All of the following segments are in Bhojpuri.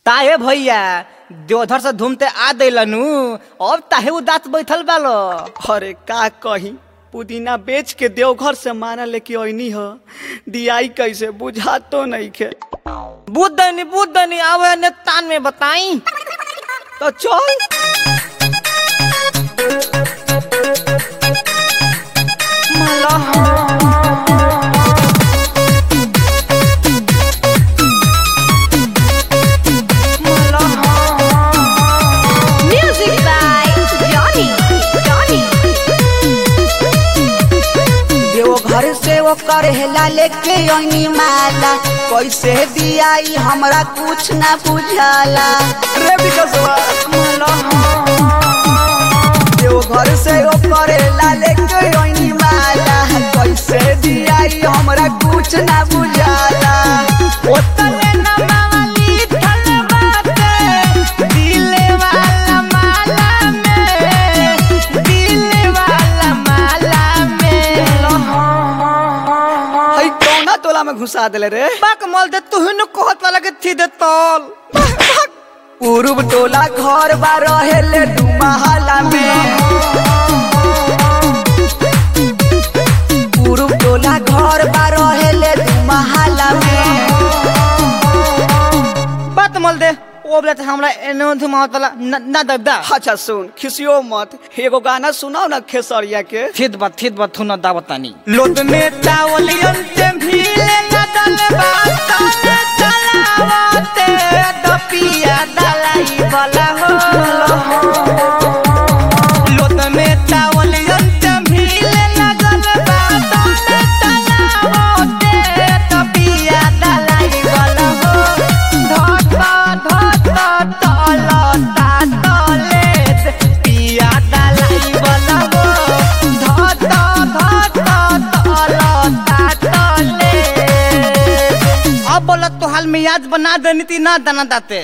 ताहे भैया देवधर से घूमते आ दिलनु अब ताहे उदास बैठल बालो अरे का कही पुदीना बेच के देवघर से माना लेके अइनी ह दियाई कैसे बुझा तो नहीं खे बुद्धनी बुद्धनी आवे ने तान में बताई तो चल Music by Johnny. Johnny. Deoghar से वो करेला लेके अइनी माला कैसे दियाई हमरा कुछ ना बुझाला रे बिकसवा देवघर से वो करेला लेके अइनी माला कैसे दियाई हमरा कुछ ना बुझाला ओतले न मावली थल बाटे दिले वाला माला में दिले वाला माला में हई कौना टोला में घुसा देले रे बाक मल दे तू हिनु कहत वाला के थी दे तल पूर्व टोला घर बा रहेले दू महला में पूर्व टोला घर बा रहेले दू महला में बात मल दे ओ बोले त हमरा एनो धुमावत वाला न न दब दा अच्छा सुन खिसियो मत एगो गाना सुनाओ ना खेसरिया के थित बा थित बा थुना दावतानी लोट में चावलियन ते भीले न दल बात चलावते दपिया दलाई वाला हो लोट में चावलियन ते भीले न दल बात चलावते दपिया दलाई वाला हो धत धत तलता तले पिया दलाई वाला हो धत धत तलता तले अब बोला तो हाल में याद बना देनी थी ना दाना दाते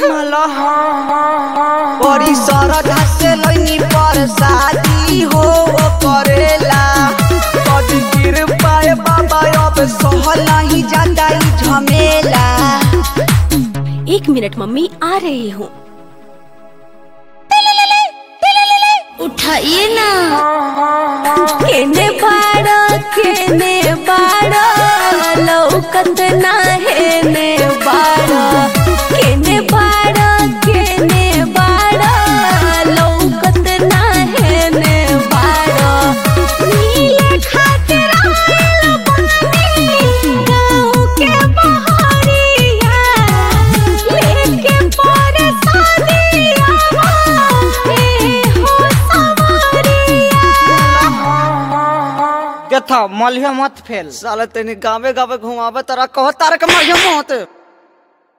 बड़ी सरधा से लइनी पर शादी हो वो करेला कदी गिर पाए बाबा अब सहल नहीं जाता ई झमेला एक मिनट मम्मी आ रही हूँ उठाइए ना केने बाड़ा केने बाड़ा लौकत ना हेने बाड़ा केने बाड़ा केने बाड़ा लौकत ना हेने बाड़ा नीले खातिर आयल बानी गाँव के बहरिया लेके पर शादिया हे हो सवारिया के था मलिया मत फेल साला तेने गावे गावे घुमावे तारा कह तारा के मारिया मत